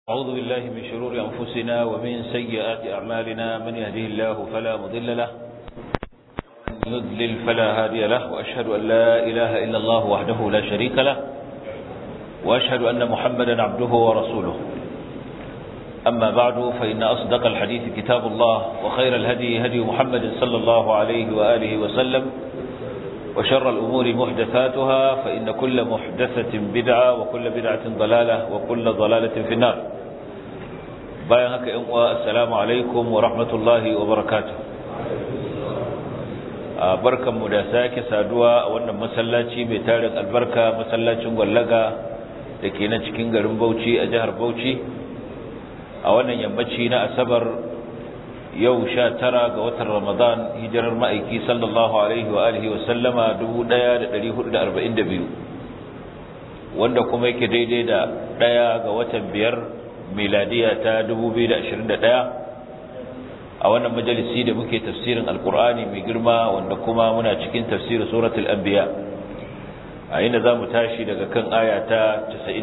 أعوذ بالله من شرور أنفسنا ومن سيئات أعمالنا من يهده الله فلا مضل له ومن يضلل فلا هادي له وأشهد أن لا إله إلا الله وحده لا شريك له وأشهد أن محمدا عبده ورسوله أما بعد فإن أصدق الحديث كتاب الله وخير الهدي هدي محمد صلى الله عليه وآله وسلم وشر الأمور محدثاتها فإن كل محدثة بدعة وكل بدعة ضلالة وكل ضلالة في النار bayan haka ‘yan uwa assalamu alaikum wa rahmatullahi wa barakatu a barkanmu da sake saduwa a wannan masallaci mai tarin albarka masallacin gwallaga da ke na cikin garin bauchi a jihar bauchi a wannan yammaci na asabar yau sha tara ga watan ramadan hijirar ma'aiki sallallahu alaihi wa alihi wa sallama 1442 wanda kuma yake daidai da ɗaya ga watan biyar miladiya ta 2021 a wannan majalisi da muke tafsirin alkur'ani mai girma wanda kuma muna cikin tafsirin suratul anbiya a inda zamu tashi daga kan aya ta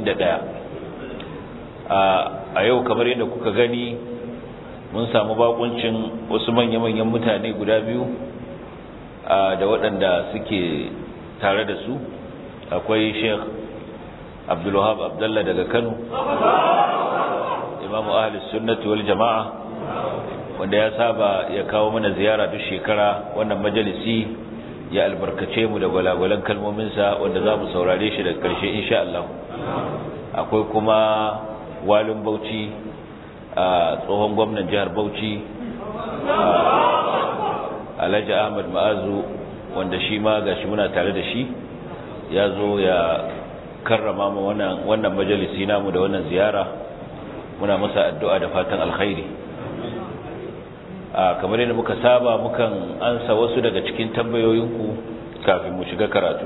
91 a yau kamar yadda kuka gani mun samu bakuncin wasu manya-manyan mutane guda biyu da waɗanda suke tare da su akwai sheikh abdulwahab abdallah daga kano imamu ahli sunnati wal jama'a wanda ya saba ya kawo mana ziyara duk shekara wannan majalisi ya albarkace mu da gwalagwalan kalmominsa wanda za mu saurare shi daga ƙarshe insha Allah akwai kuma walin bauchi a tsohon gwamnan jihar bauchi alhaji ahmad ma'azu wanda shi ma gashi muna tare da shi ya zo ya karrama mu wannan majalisi namu da wannan ziyara muna masa addu'a da fatan alkhairi a kamar yadda muka saba mukan ansa wasu daga cikin tambayoyinku kafin mu shiga karatu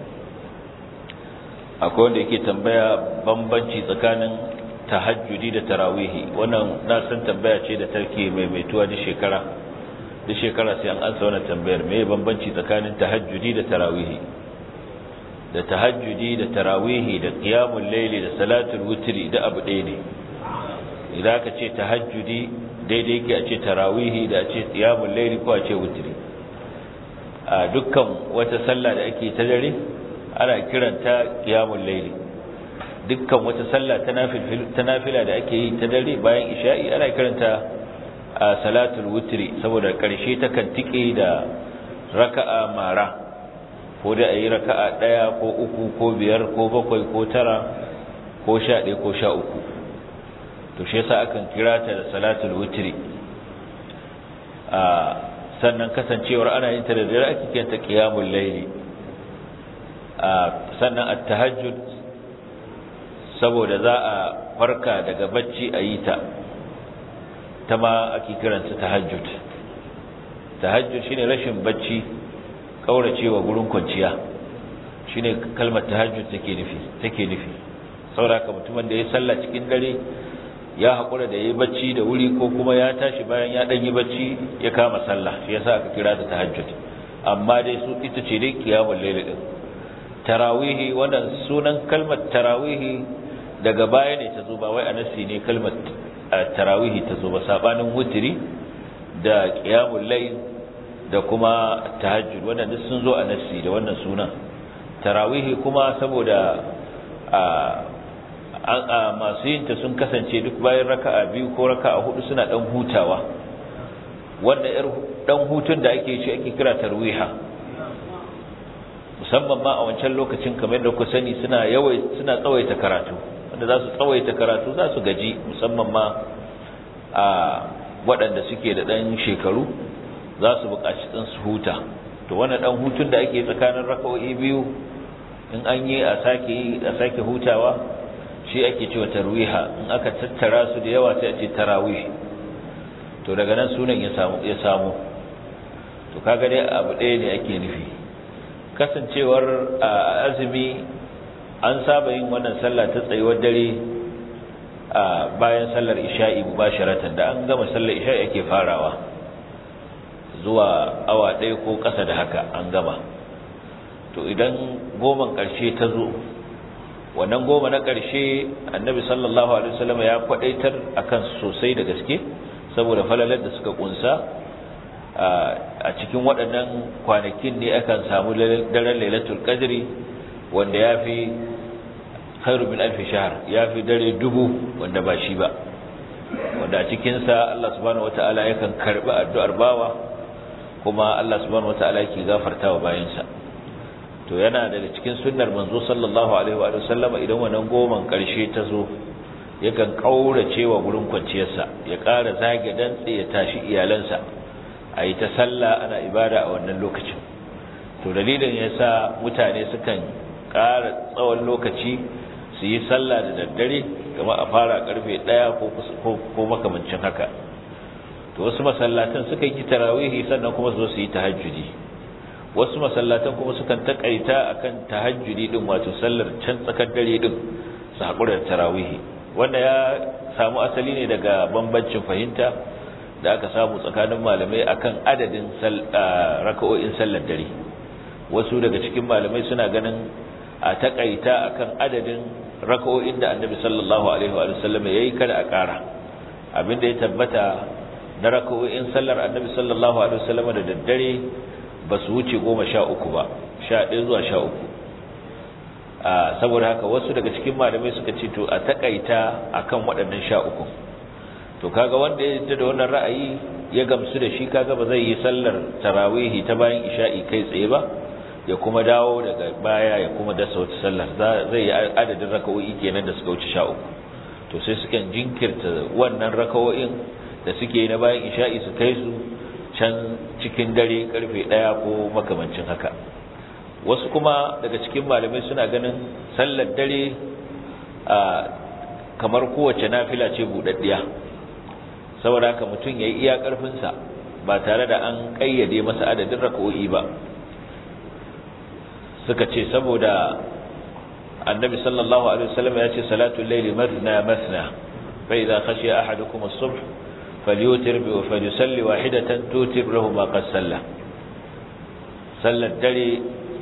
akwai wanda yake tambaya bambanci tsakanin tahajjudi da tarawihi wannan na san tambaya ce da tarke maimaituwa duk shekara duk shekara sai an ansa wannan tambayar me bambanci tsakanin tahajjudi da tarawihi da tahajjudi da tarawihi da qiyamul layli da salatul witri da abu ɗaya ne idan ka ce tahajjudi daidai yake a ce tarawihi da a ce qiyamul layli ko a ce witri a dukkan wata sallah da ake ta dare ana kiranta qiyamul layli dukkan wata sallah ta nafila da ake yi ta dare bayan isha'i ana kiranta a salatul witri saboda karshe ta kan tike da raka'a mara ko da ayi raka'a daya ko uku ko biyar ko bakwai ko tara ko sha ɗaya ko sha uku to shi yasa akan kira ta da salatul witri a sannan kasancewar ana yin ta da dare ake kiranta qiyamul layli a sannan at-tahajjud saboda za a farka daga bacci a yi ta ta ma ake kiranta tahajjud tahajjud shine rashin bacci kauracewa gurin kwanciya shine kalmar tahajjud take nufi take nufi saboda mutumin da ya salla cikin dare ya hakura da yayi bacci da wuri ko kuma ya tashi bayan ya dan yi bacci ya kama sallah shi yasa aka kira ta tahajjud amma dai su ita ce dai qiyamul layl din tarawihi wannan sunan kalmar tarawihi daga baya ne ta zo ba wai anasi ne kalmar tarawihi ta zo ba sabanin wutiri da qiyamul layl da kuma tahajjud wannan duk sun zo anasi da wannan sunan tarawihi kuma saboda a masu yin ta sun kasance duk bayan raka'a biyu ko raka'a hudu suna dan hutawa wanda yar dan hutun da ake shi ake kira tarwiha musamman ma a wancan lokacin kamar yadda ku sani suna yawai suna tsawaita karatu wanda za su tsawaita karatu za su gaji musamman ma a waɗanda suke da ɗan shekaru za su buƙaci ɗan su huta to wannan ɗan hutun da ake tsakanin raka'o'i biyu in an yi a sake yi a sake hutawa shi ake cewa tarwiha in aka tattara su da yawa sai a ce tarawih to daga nan sunan ya samu ya samu to kaga dai abu ɗaya ne ake nufi kasancewar azumi an saba yin wannan sallah ta tsayuwar dare a bayan sallar isha'i mubasharatan da an gama sallar isha'i ake farawa zuwa awa ɗaya ko ƙasa da haka an gama to idan goman ƙarshe ta zo wannan goma na ƙarshe annabi sallallahu alaihi wasallam ya kwadaitar akan sosai da gaske saboda falalar da suka kunsa a cikin waɗannan kwanakin ne akan samu daren lailatul qadri wanda yafi khairu min alf shahr yafi dare dubu wanda ba shi ba wanda a cikin sa Allah subhanahu wataala yakan karbi addu'ar bawa kuma Allah subhanahu wataala yake gafartawa bayansa to yana daga cikin sunnar manzo sallallahu alaihi wa sallama idan wannan goman karshe ta zo yakan kaurace wa gurin kwanciyarsa ya ƙara zage dantse ya tashi iyalansa a yi ta sallah ana ibada a wannan lokacin to dalilin yasa mutane sukan ƙara tsawon lokaci su yi sallah da daddare kamar a fara karfe ɗaya ko makamancin haka to wasu masallatan suka yi tarawihi sannan kuma su zo su yi tahajjudi wasu masallatan kuma sukan takaita akan tahajjudi din wato sallar can tsakar dare din su haƙura da tarawihi wanda ya samu asali ne daga bambancin fahimta da aka samu tsakanin malamai akan adadin raka'o'in sallar dare wasu daga cikin malamai suna ganin a takaita akan adadin raka'o'in da annabi sallallahu alaihi wa sallam yayi kada a ƙara abinda ya tabbata na raka'o'in sallar annabi sallallahu alaihi wa sallam da daddare ba su wuce goma sha uku ba sha ɗaya zuwa sha uku saboda haka wasu daga cikin malamai suka ce to a takaita akan waɗannan sha uku to kaga wanda ya da wannan ra'ayi ya gamsu da shi kaga ba zai yi sallar tarawihi ta bayan isha'i kai tsaye ba ya kuma dawo daga baya ya kuma dasa wata sallar zai yi adadin raka'o'i kenan da suka wuce sha uku to sai sukan jinkirta wannan raka'o'in da suke na bayan isha'i su kai su can cikin dare karfe ɗaya ko makamancin haka wasu kuma daga cikin malamai suna ganin sallar dare a kamar kowace nafila ce buɗaɗɗiya saboda haka mutum ya yi iya ƙarfinsa ba tare da an ƙayyade masa adadin raka'o'i ba suka ce saboda annabi sallallahu alaihi wasallam ya ce salatul layli mathna mathna fa idza khashiya ahadukum as-subh falyutir bi wa falyusalli wahidatan tutir lahu ma qad salla sallar dare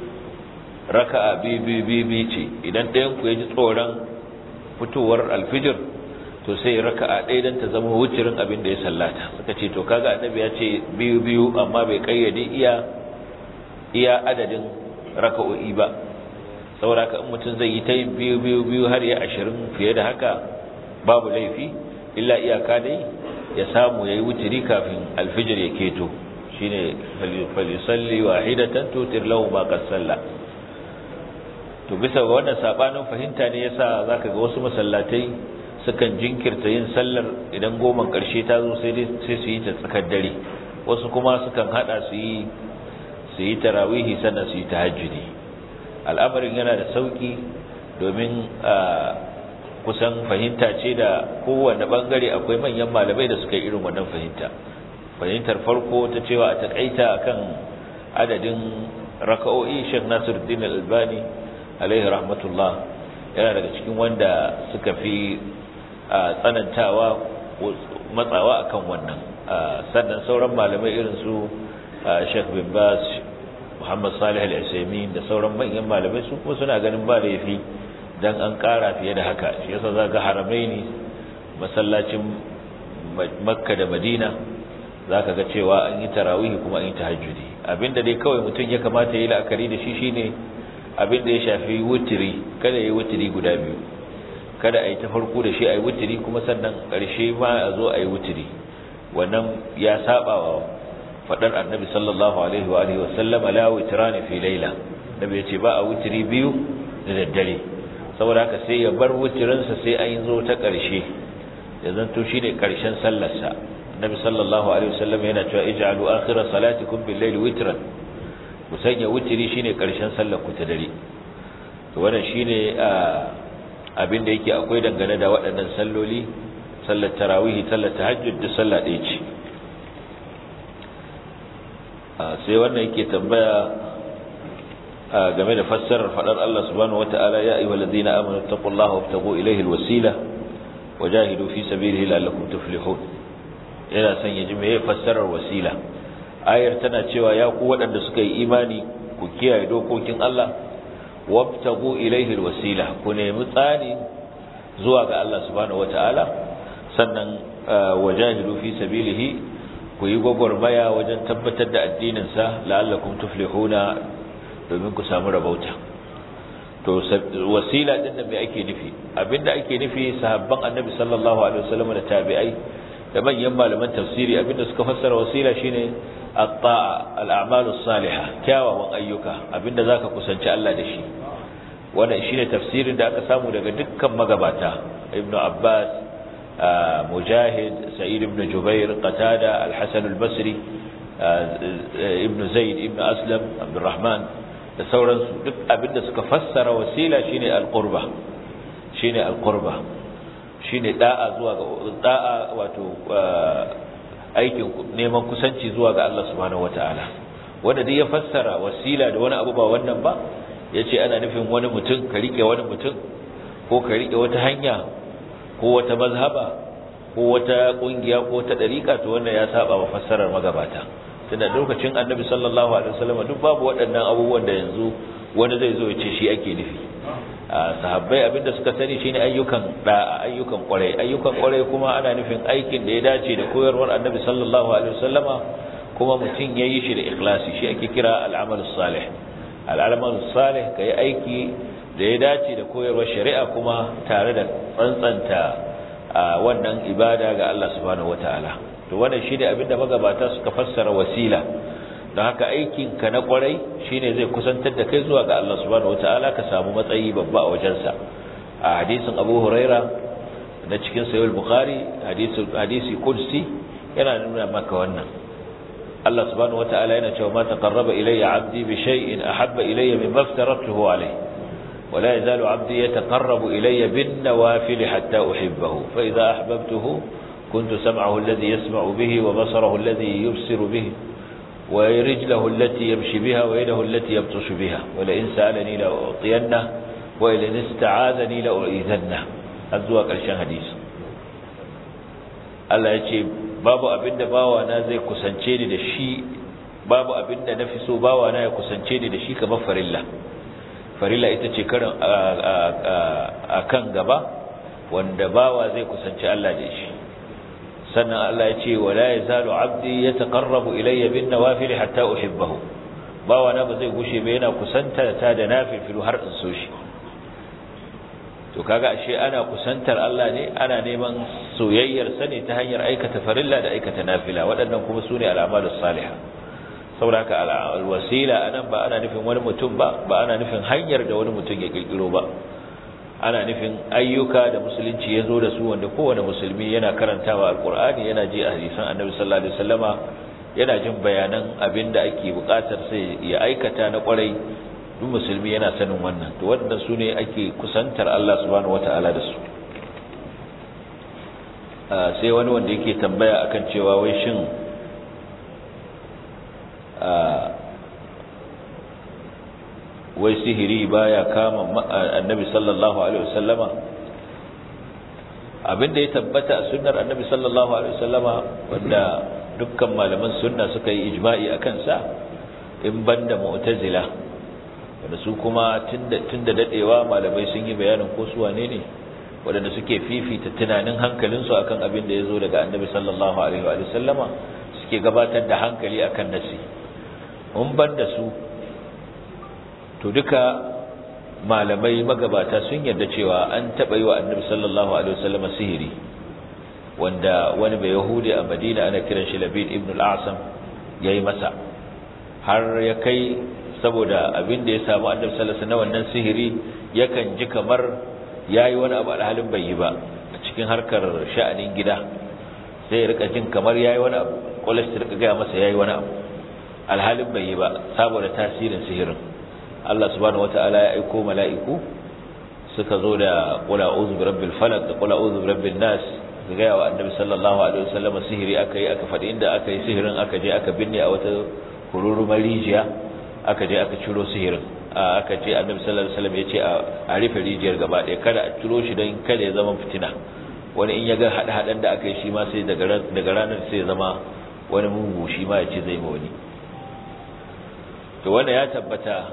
raka'a bi bi bi bi ce idan ɗayan ku yaji tsoron fitowar alfijir to sai raka'a ɗaya dan ta zama wucirin abin da ya sallata suka ce to kaga annabi ya ce biyu biyu amma bai kayyade iya iya adadin raka'o'i ba saboda haka in mutum zai yi ta biyu biyu biyu har ya ashirin fiye da haka babu laifi illa iyaka dai ya samu yayi wutiri kafin alfijir ya keto shine falisalli wahidatan tutir lahu ma qad salla to bisa ga wannan sabanin fahimta ne yasa zaka ga wasu masallatai sukan jinkirta yin sallar idan goman karshe ta zo sai sai su yi ta tsakar dare wasu kuma sukan hada su yi su yi tarawihi sannan su yi tahajjudi al'amarin yana da sauki domin kusan fahimta ce da kowane bangare akwai manyan malamai da suka yi irin wannan fahimta fahimtar farko ta cewa a takaita akan adadin raka'o'i Sheikh Nasiruddin Al-Albani alaihi rahmatullah yana daga cikin wanda suka fi tsanantawa matsawa akan wannan sannan sauran malamai irin su Sheikh bin Baz Muhammad Salih Al-Uthaymeen da sauran manyan malamai su kuma suna ganin ba laifi dan an kara fiye da haka shi yasa zaka haramaini masallacin Makka da Madina zaka ga cewa an yi tarawih kuma an yi tahajjudi abinda dai kawai mutum ya kamata ya yi la'akari da shi shine abinda ya shafi wutiri kada ya yi wutiri guda biyu kada a yi ta farko da shi a yi wutiri kuma sannan ƙarshe ma a zo a yi wutiri wannan ya saba wa faɗar annabi sallallahu alaihi wa alihi wasallam la witrani fi laila nabi ya ce ba a wutiri biyu da daddare saboda haka sai ya bar wutirinsa sai an zo ta ƙarshe ya zanto shine ƙarshen sallarsa nabi sallallahu alaihi wasallam yana cewa ij'alu akhira salatikum bil layli witran ku sanya wutiri shine ƙarshen sallar ku ta dare to wannan shine abin da yake akwai dangane da waɗannan salloli sallar tarawih sallar tahajjud da sallah ɗaya ce sai wannan yake tambaya game da fassarar fadar Allah subhanahu wataala ya ayyuhal ladina amanu taqullaha wabtaghu ilayhi alwasila wajahidu fi sabilihi la'allakum tuflihun yana son ya ji meye fassarar wasila ayar tana cewa ya ku waɗanda suka yi imani ku kiyaye dokokin Allah wabtagu ilayhi alwasila ku nemi tsani zuwa ga Allah subhanahu wataala sannan wajahidu fi sabilihi ku yi gwagwarmaya wajen tabbatar da addinin sa la'allakum tuflihuna domin ku samu rabauta to wasila din da me ake nufi abinda ake nufi sahabban annabi sallallahu alaihi wasallam da tabi'ai da manyan malaman tafsiri abinda suka fassara wasila shine at-ta'a al-a'malus salihah kyawawan ayyuka abinda zaka kusanci Allah da shi wannan shine tafsirin da aka samu daga dukkan magabata ibnu abbas mujahid sa'id ibn jubair qatada al-hasan al-basri ibnu zaid ibnu aslam abdurrahman da sauransu duk abinda suka fassara wasila shine al-qurba shine al-qurba shine da'a zuwa ga da'a wato aikin neman kusanci zuwa ga Allah subhanahu wataala wanda duk ya fassara wasila da wani abu ba wannan ba yace ana nufin wani mutum ka rike wani mutum ko ka rike wata hanya ko wata mazhaba ko wata kungiya ko wata dariƙa to wannan ya saba wa fassarar magabata tunda lokacin Annabi sallallahu alaihi wasallam duk babu waɗannan abubuwan da yanzu wani zai zo ya ce shi ake nufi sahabbai abinda suka sani shine ayyukan da ayyukan kwarai ayyukan kwarai kuma ana nufin aikin da ya dace da koyarwar Annabi sallallahu alaihi wasallama kuma mutum yayi shi da ikhlasi shi ake kira al-amal salih al-amal salih kai aiki da ya dace da koyarwar shari'a kuma tare da tsantsanta wannan ibada ga Allah subhanahu wataala to wannan shine abinda magabata suka fassara wasila don haka aikinka na kwarai shine zai kusantar da kai zuwa ga Allah subhanahu wataala ka samu matsayi babba a wajensa a hadisin Abu Huraira na cikin Sahih Bukhari hadisi hadisi qudsi yana nuna maka wannan Allah subhanahu wataala yana cewa ma taqarraba ilayya 'abdi bi shay'in ahabba ilayya mimma aftaratuhu alayhi ولا يزال عبدي يتقرب إلي بالنوافل حتى أحبه فإذا أحببته كنت سمعه الذي يسمع به وبصره الذي يبصر به ورجله التي يمشي بها ويده التي يبطش بها ولئن سألني لأعطينه وإن استعاذني لأعيذنه الزواج الشان حديث Allah ya ce babu abinda bawana zai kusance ni da shi babu abinda na fi so bawana ya kusance ni da shi kamar farilla farilla ita ce karin a kan gaba wanda bawa zai kusanci Allah da shi sannan Allah ya ce wala yazalu abdi yataqarrabu ilayya bin nawafil hatta uhibbahu bawa na ba zai gushe ba yana kusanta ta da nafilu har in so shi to kaga ashe ana kusantar Allah ne ana neman soyayyar sa ne ta hanyar aikata farilla da aikata nafila waɗannan kuma sune al'amalus salihah saboda haka alwasila anan ba ana nufin wani mutum ba ba ana nufin hanyar da wani mutum ya kirkiro ba ana nufin ayyuka da musulunci ya zo da su wanda kowane musulmi yana karantawa alkur'ani yana ji a hadisan annabi sallallahu alaihi wasallama yana jin bayanan abin da ake bukatar sai ya aikata na kwarai duk musulmi yana sanin wannan to wannan su ne ake kusantar Allah subhanahu wata'ala da su sai wani wanda yake tambaya akan cewa wai shin wai sihiri baya kama annabi sallallahu alaihi wasallama abinda ya tabbata a sunnar annabi sallallahu alaihi wasallama wanda dukkan malaman sunna suka yi ijma'i akan sa in banda mu'tazila wanda su kuma tunda tunda dadewa malamai sun yi bayanin ko su wane ne wanda suke fifita tunanin hankalinsu akan abin da yazo daga annabi sallallahu alaihi wasallama suke gabatar da hankali akan nasi mun banda su to duka malamai magabata sun yarda cewa an taɓa yi wa annabi sallallahu alaihi wasallam sihiri wanda wani bai yahudi a madina ana kiran shi labid ibn al-asam ya yi masa har ya kai saboda abin da ya samu annabi sallallahu alaihi wannan sihiri yakan ji kamar ya yi wani abu alhalin bai yi ba a cikin harkar sha'anin gida sai ya rika jin kamar ya yi wani abu kwalashi rika gaya masa ya yi wani abu alhalin bai yi ba saboda tasirin sihirin Allah subhanahu wata'ala ya aiko mala'iku suka zo da qul a'udhu birabbil falaq da qul a'udhu birabbin nas ga wa annabi sallallahu alaihi wasallam sihiri akai aka fadi inda aka yi sihirin aka je aka binne a wata kururumar rijiya aka je aka ciro sihirin aka ce annabi sallallahu alaihi wasallam ya ce a rufe rijiyar gaba ɗaya kada a ciro shi don kada ya zama fitina wani in ya ga hada-hadan da aka yi shi ma sai daga ranar sai ya zama wani mugu shi ma ya ce zai ma wani to wanda ya tabbata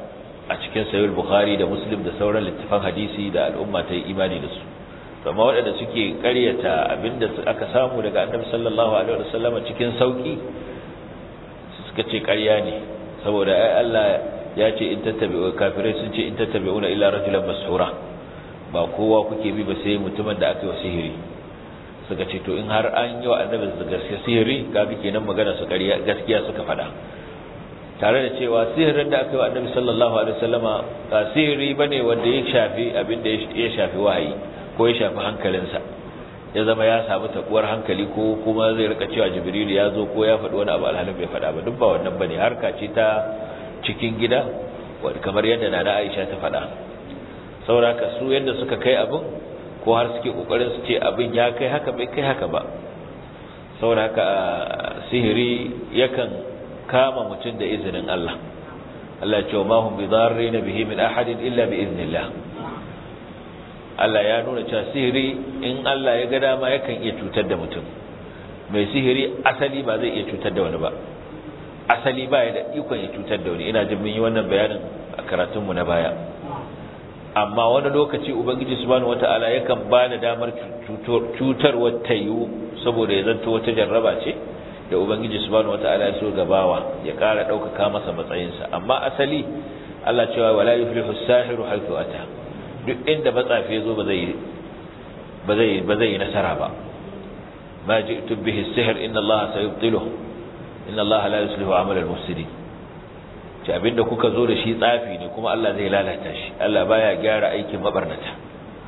a cikin sahih bukhari da muslim da sauran littafan hadisi da al'umma ta yi imani da su amma waɗanda suke ƙaryata abinda aka samu daga annabi sallallahu alaihi wasallam cikin sauki suka ce ƙarya ne saboda ai Allah ya ce in tattabi'u kafirai sun ce in tattabi'una illa rajulan mashura ba kowa kuke bi ba sai mutumin da aka yi sihiri suka ce to in har an yi wa annabi gaskiya sihiri kaga kenan magana su ƙarya gaskiya suka faɗa tare da cewa sihirin da aka yi wa annabi sallallahu alaihi wasallama ba sihiri bane wanda ya shafi abin da ya shafi wahayi ko ya shafi hankalinsa ya zama ya samu takuwar hankali ko kuma zai rika cewa jibril ya zo ko ya faɗi wani abu alhalin bai faɗa ba duk ba wannan bane harka ce ta cikin gida kamar yadda nana Aisha ta faɗa sauraka su yadda suka kai abin ko har suke kokarin su ce abin ya kai haka bai kai haka ba sauraka sihiri yakan kama mutum da izinin Allah Allah ya ce ma hum bidarrin bihi min ahadin illa bi iznillah Allah ya nuna cewa sihiri in Allah ya ga dama yakan iya cutar da mutum mai sihiri asali ba zai iya cutar da wani ba asali ba ya da ikon ya cutar da wani ina jin mun yi wannan bayanin a karatunmu na baya amma wani lokaci ubangiji subhanahu wata'ala yakan ba da damar cutar wata yiwu saboda ya zanto wata jarraba ce da ubangiji subhanahu wata'ala ya so gabawa ya kara ɗaukaka masa matsayinsa amma asali Allah cewa wala yuflihu as-sahiru haythu ata duk inda matsafi ya zo ba zai ba zai ba zai yi nasara ba ma ji'tu bihi as-sihr inna Allah sayubtiluhu inna Allah la yuslihu amal al-mufsidin ce abinda kuka zo da shi tsafi ne kuma Allah zai lalata shi Allah baya gyara aikin mabarnata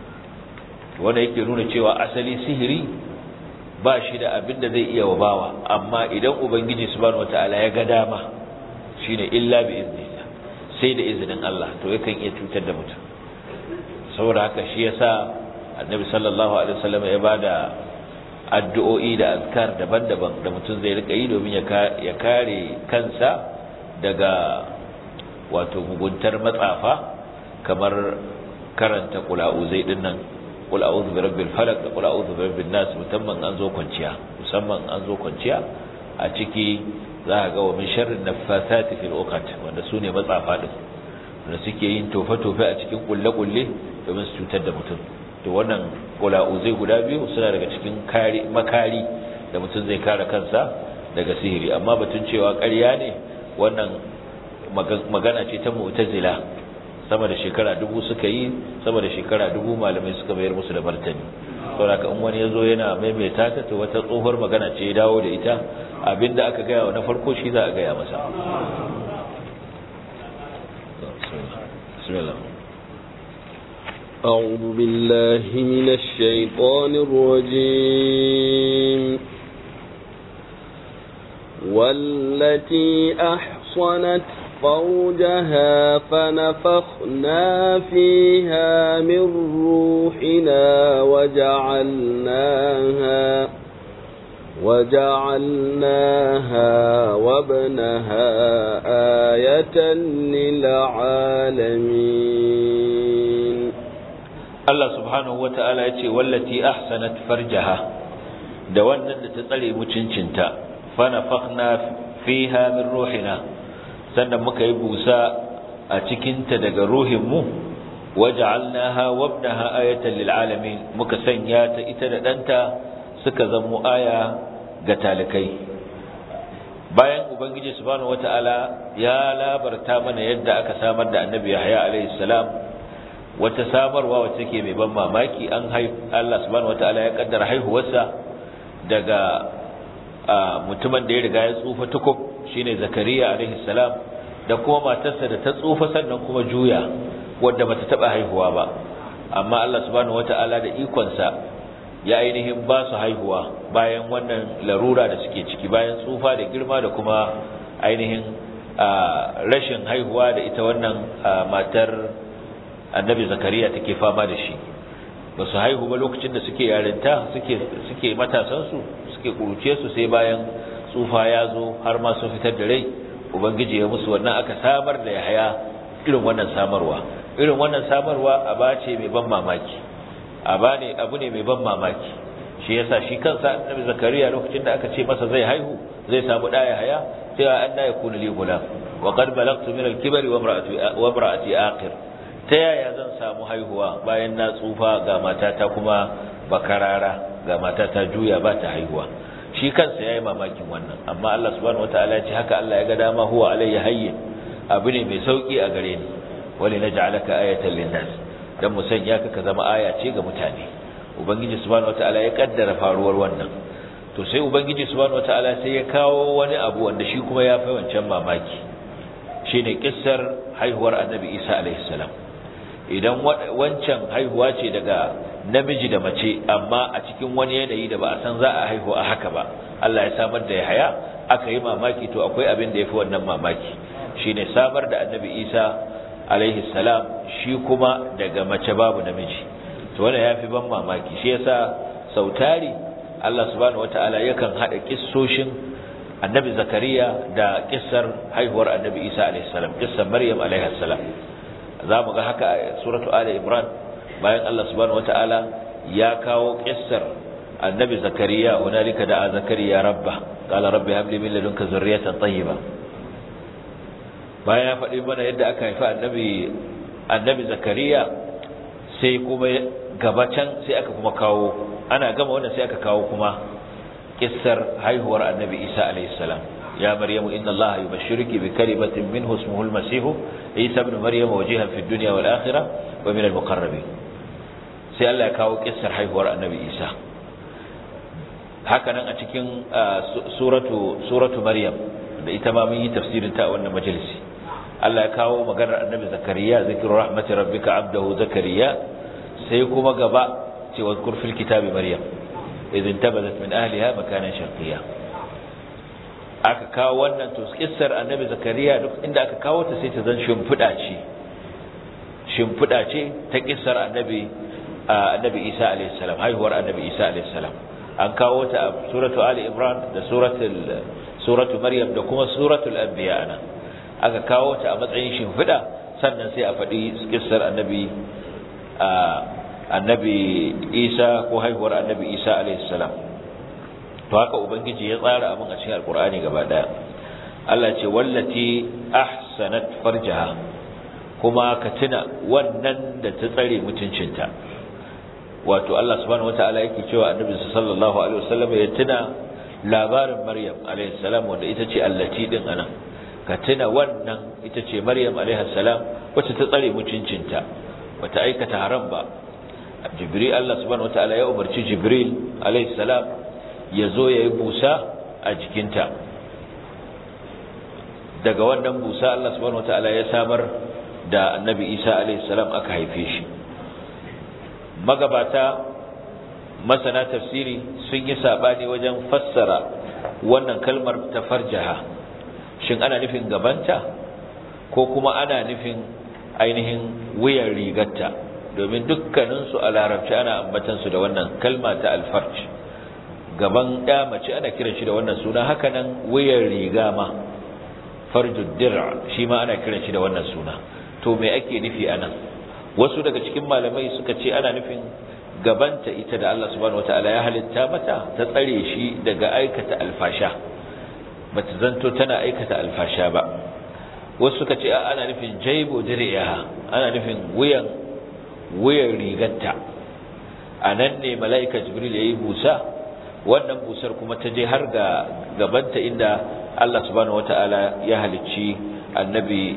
wanda yake nuna cewa asali sihiri ba shi da abinda zai iya wabawa amma idan ubangiji subhanahu wataala ya ga dama shine illa bi iznillah sai da izinin Allah to yakan iya cutar da mutum saboda haka shi yasa annabi sallallahu alaihi wasallam ya bada addu'o'i da azkar daban-daban da mutum zai rika yi domin ya kare kansa daga wato muguntar matsafa kamar karanta kula'uzai din nan kula'uzu bi rabbil falaq da kula'uzu bi rabbin nas musamman an zo kwanciya musamman an zo kwanciya a ciki za ka ga wa min sharrin naffasati fil uqat wanda sune matsafa din wanda suke yin tofe-tofe a cikin kulle-kulle domin su cutar da mutum to wannan kula'uzai guda biyu suna daga cikin makari da mutum zai kare kansa daga sihiri amma batun cewa ƙarya ne wannan magana ce ta mu'tazila sama da shekara dubu suka yi sama da shekara dubu malamai suka bayar musu da martani saboda in wani yazo yana maimaita ta to wata tsohuwar magana ce ya dawo da ita abinda aka gaya wa na farko shi za a gaya masa bismillah أعوذ بالله من الشيطان الرجيم والتي أحصنت فرجها فنفخنا فيها من روحنا وجعلناها وجعلناها وابنها آية للعالمين Allah subhanahu wata'ala ya ce wallati ahsanat farjaha da wannan da ta tsare mutuncinta fa nafakhna fiha min ruhina sannan muka yi busa a cikinta daga ruhinmu waja'alnaha wabnaha ayatan lil alamin muka sanya ta ita da danta suka zamo aya ga talikai bayan ubangiji subhanahu wata'ala ya labarta mana yadda aka samar da annabi Yahya alaihi salam wata samarwa wacce take mai ban mamaki an Allah subhanahu wataala ya kaddara haihuwarsa daga mutumin da ya riga ya tsufa tukub shine Zakariya alaihi salam da kuma matarsa da ta tsufa sannan kuma juya wadda bata taba haihuwa ba amma Allah subhanahu wataala da ikonsa ya ainihin ba su haihuwa bayan wannan larura da suke ciki bayan tsufa da girma da kuma ainihin rashin haihuwa da ita wannan matar annabi zakariya take fama da shi ba su haihu ba lokacin da suke yarinta suke suke matasansu suke kuruce su sai bayan tsufa ya zo har ma sun fitar da rai ubangiji ya musu wannan aka samar da yahaya irin wannan samarwa irin wannan samarwa aba ce mai ban mamaki aba ne abu ne mai ban mamaki shi yasa shi kansa annabi zakariya lokacin da aka ce masa zai haihu zai samu da yahaya cewa anna yakunu li gulam wa qad balagtu min al-kibri wa imra'ati wa imra'ati aqir ta yaya zan samu haihuwa bayan na tsufa ga matata kuma bakarara ga matata juya ba ta haihuwa shi kansa yayi mamakin wannan amma Allah subhanahu wataala ya ce haka Allah ya ga dama huwa alayya hayyin abu ne mai sauki a gare ni wali naj'alaka ayatan lin-nas dan mu sanya ka ka zama aya ce ga mutane ubangiji subhanahu wataala ya kaddara faruwar wannan to sai ubangiji subhanahu wataala sai ya kawo wani abu wanda shi kuma ya fi wancan mamaki shine kissar haihuwar annabi Isa alaihi salam idan wancan haihuwa ce daga namiji da mace amma a cikin wani yanayi da ba a san za a haihu a haka ba Allah ya samar da Yahaya aka yi mamaki to akwai abin da yafi wannan mamaki shine samar da annabi Isa alaihi salam shi kuma daga mace babu namiji to wannan yafi ban mamaki shi yasa sautari Allah subhanahu wataala yakan hada kissoshin annabi Zakariya da kissar haihuwar annabi Isa alaihi salam kissar Maryam alaihi salam zamu ga haka a suratu Ali Imran bayan Allah subhanahu wataala ya kawo kissar annabi Zakariya hunalika da Zakariya rabba qala rabbi hab li min ladunka zurriyatan tayyiba bayan ya faɗi mana yadda aka haifa annabi annabi Zakariya sai kuma gaba can sai aka kuma kawo ana gama wannan sai aka kawo kuma kissar haihuwar annabi Isa alayhi salam ya maryamu inna allaha yubashshiruki bi kalimatin minhu ismuhu al-masih isa ibn maryam wajihan fi dunya wal akhirah wa min al-muqarrabin sai Allah ya kawo kissar haihuwar annabi Isa haka nan a cikin suratu suratu maryam da ita ma mun yi tafsirin ta a wannan majalisi Allah ya kawo maganar annabi zakariya zikru rahmati rabbika abdahu zakariya sai kuma gaba cewa kurfil kitabi maryam idin tabadat min ahliha makanan sharqiyya aka kawo wannan to kissar annabi zakariya duk inda aka kawo ta sai ta zan shimfida ce shimfida ce ta kissar annabi annabi Isa alayhi salam haihuwar annabi Isa alayhi salam an kawo ta a suratu ali imran da suratul suratu maryam da kuma suratul anbiya ana aka kawo ta a matsayin shimfida sannan sai a faɗi kissar annabi annabi isa ko haihuwar annabi isa alaihissalam to haka ubangiji ya tsara abin a cikin alkur'ani gaba daya Allah ce wallati ahsanat farjaha kuma ka tuna wannan da ta tsare mutuncinta wato Allah subhanahu wataala yake cewa annabi sallallahu alaihi wasallam ya tuna labarin maryam alaihissalam wanda ita ce allati din anan ka tuna wannan ita ce maryam alaihissalam wacce ta tsare mutuncinta bata aikata haram ba jibril Allah subhanahu wataala ya umarci jibril alayhi salam ya zo ya yi busa a jikinta daga wannan busa Allah subhanahu wataala ya samar da annabi Isa alayhi salam aka haife shi magabata masana tafsiri sun yi sabani wajen fassara wannan kalmar ta farjaha shin ana nufin gabanta ko kuma ana nufin ainihin wuyan rigarta domin dukkaninsu a larabci ana ambatansu da wannan kalma ta alfarj gaban ya mace ana kiran shi da wannan suna hakanan wuyan riga ma farjud dir'a shi ma ana kiran shi da wannan suna to me ake nufi anan wasu daga cikin malamai suka ce ana nufin gabanta ita da Allah subhanahu wataala ya halitta mata ta tsare shi daga aikata alfasha bata zanto tana aikata alfasha ba wasu suka ce ana nufin jaibo dir'iha ana nufin wuyan wuyan rigarta a nan ne mala'ika jibril ya yi busa wannan busar kuma ta je har ga gabanta inda Allah subhanahu wata'ala ya halicci annabi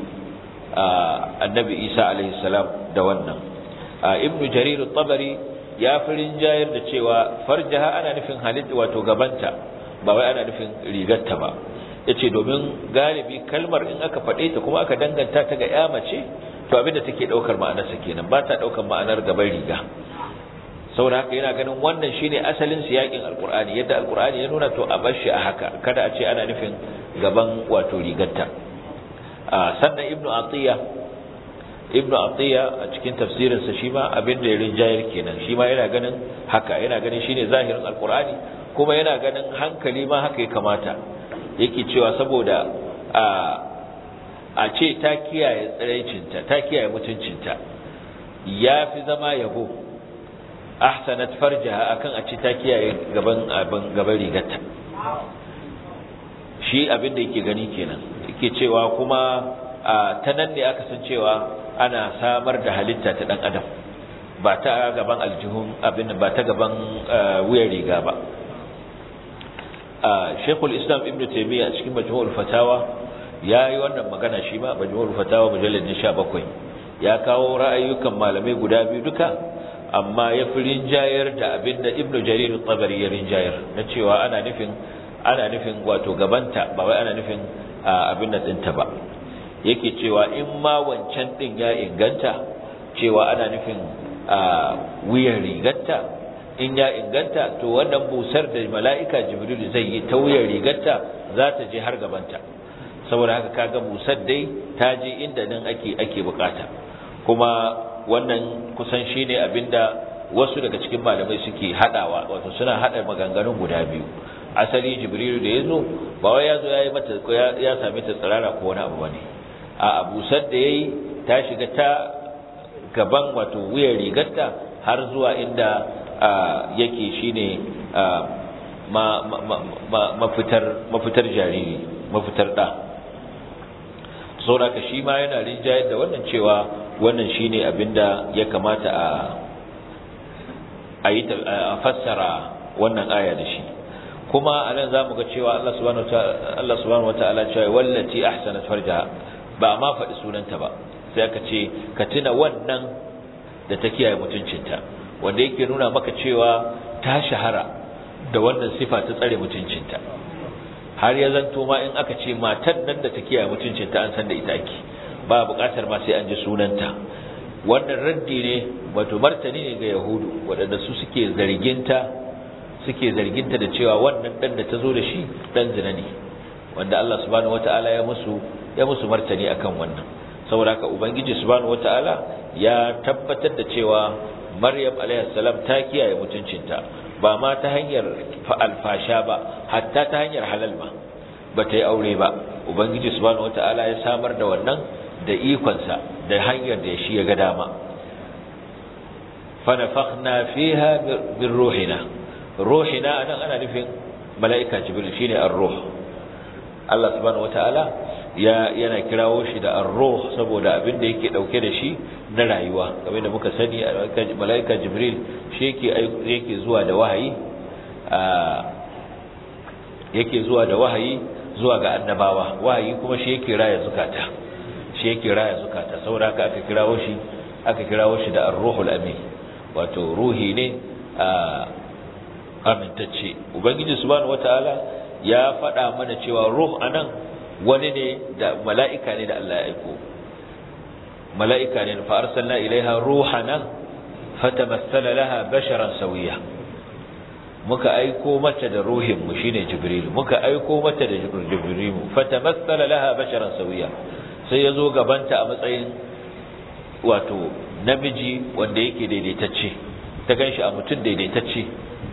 annabi Isa alaihi salam da wannan ibnu jarir at-tabari ya firin jayar da cewa farjaha ana nufin halitta wato gabanta ba wai ana nufin rigarta ba yace domin galibi kalmar in aka faɗe ta kuma aka danganta ta ga ya mace to abinda take daukar ma'anarsa kenan ba ta daukar ma'anar gaban riga saboda haka yana ganin wannan shine asalin siyakin alqur'ani yadda alqur'ani ya nuna to a bar shi a haka kada a ce ana nufin gaban wato rigarta sannan ibnu atiya ibnu atiya a cikin tafsirinsa shi ma abin da ya rinjayar kenan shi ma yana ganin haka yana ganin shine zahirin alqur'ani kuma yana ganin hankali ma haka ya kamata yake cewa saboda a a ce ta kiyaye tsiraicinta ta kiyaye mutuncinta ya fi zama yabo ahsanat farjaha akan a ce ta kiyaye gaban abin gaban rigarta shi abin da yake gani kenan yake cewa kuma ta nan ne aka san cewa ana samar da halitta ta dan adam ba ta gaban aljihun abin ba ta gaban wuyar riga ba Sheikhul Islam Ibn Taymiyyah a cikin Majmu'ul Fatawa yayi wannan magana shi ma Majmu'ul Fatawa mujallad 17 ya kawo ra'ayoyin malamai guda biyu duka amma ya fi rinjayar da abinda Ibn Jarir al-Tabari ya rinjayar na cewa ana nufin ana nufin wato gabanta ba wai ana nufin abin da dinta ba yake cewa in ma wancan din ya inganta cewa ana nufin wuyan rigarta in ya inganta to wannan busar da mala'ika jibril zai yi ta wuyan rigarta za ta je har gabanta saboda haka kaga busar dai ta je inda nan ake ake bukata kuma wannan kusan shine abinda wasu daga cikin malamai suke hadawa wato suna hada maganganun guda biyu asali jibrilu da yazo ba wai yazo yayi mata ya same ta tsirara ko wani abu bane a abusar da yayi ta shiga ta gaban wato wuyar rigarta har zuwa inda yake shine mafitar mafitar jariri mafitar da saboda shi ma yana rinjayar da wannan cewa wannan shine abinda ya kamata a a yi a fassara wannan aya da shi kuma anan zamu ga cewa Allah subhanahu wataala Allah subhanahu wataala cewa wallati ahsanat farjaha ba ma faɗi sunanta ba sai aka ce ka tuna wannan da ta kiyaye mutuncinta wanda yake nuna maka cewa ta shahara da wannan sifa ta tsare mutuncinta har ya zanto ma in aka ce matan nan da ta kiyaye mutuncinta an san da ita ake ba buƙatar ma sai an ji sunanta wannan raddi ne wato martani ne ga yahudu waɗanda su suke zarginta suke zarginta da cewa wannan dan da ta zo da shi dan zina ne wanda Allah subhanahu wataala ya musu ya musu martani akan wannan saboda haka ubangiji subhanahu wataala ya tabbatar da cewa Maryam alayhis salam ta kiyaye mutuncinta ba ma ta hanyar alfasha ba hatta ta hanyar halal ma ba ta yi aure ba ubangiji subhanahu wataala ya samar da wannan da ikonsa da hanyar da shi ya ga dama fa nafakhna fiha min ruhina ruhina anan ana nufin mala'ika jibril shine ar-ruh Allah subhanahu wataala ya yana kirawo shi da ar-ruh saboda abin da yake dauke da shi na rayuwa kamar da muka sani mala'ika jibril shi yake yake zuwa da wahayi yake zuwa da wahayi zuwa ga annabawa wahayi kuma shi yake raya zukata shi yake raya zukata saboda haka aka kirawo shi aka kirawo shi da ar-ruhul amin wato ruhi ne amintacce ubangiji subhanahu wataala ya faɗa mana cewa ruh anan wani ne da mala'ika ne da Allah ya aiko mala'ika ne fa arsalna ilaiha ruhana fatamassala laha basharan sawiya muka aiko mata da ruhin mu shine jibril muka aiko mata da jibril fatamassala laha basharan sawiya sai yazo gabanta a matsayin wato namiji wanda yake daidaitacce ta ganshi a mutum daidaitacce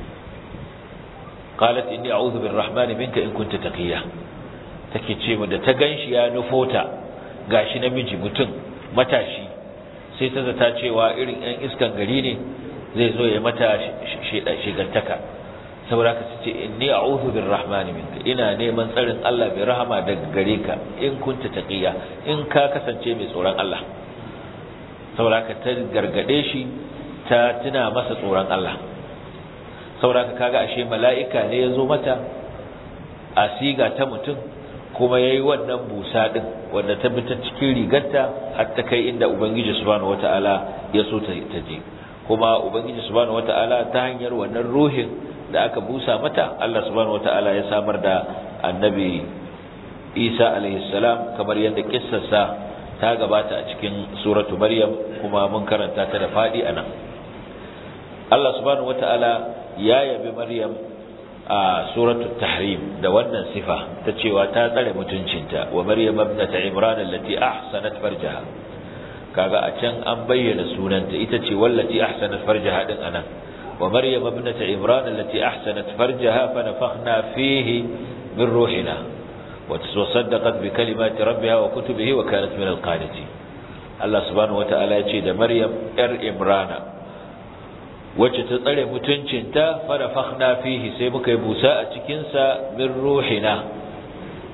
qalat inni a'udhu birrahmani minka in kunta taqiya take ce mu da ta ganshi ya nufota gashi namiji mutum matashi sai ta zata cewa irin ɗan iskan gari ne zai zo ya mata shigantaka saboda ka ce inni a'udhu birrahmani minka ina neman tsarin Allah mai rahama daga gare ka in kunta taqiya in ka kasance mai tsoron Allah saboda ka ta gargade shi ta tuna masa tsoron Allah saboda ka kaga ashe mala'ika ne ya zo mata a siga ta mutum kuma yayi wannan busa din wanda ta bi ta cikin rigarta har ta kai inda ubangiji subhanahu wataala ya so ta je kuma ubangiji subhanahu wataala ta hanyar wannan ruhin da aka busa mata Allah subhanahu wataala ya samar da annabi Isa alaihi salam kamar yadda kissarsa ta gabata a cikin suratu Maryam kuma mun karanta ta da fadi anan Allah subhanahu wataala ya yabi Maryam a suratul tahrim da wannan sifa ta cewa ta tsare mutuncinta wa maryam ibnat imran allati ahsanat farjaha kaga a can an bayyana sunanta ita ce wallati ahsanat farjaha din anan wa maryam ibnat imran allati ahsanat farjaha fa nafakhna fihi min ruhina wa tasaddaqat bi kalimati rabbiha wa kutubihi wa kanat min alqanitin Allah subhanahu wataala ya ce da maryam yar imrana wacce ta tsare mutuncinta fara fakhna fihi sai muka yi busa a cikinsa min ruhina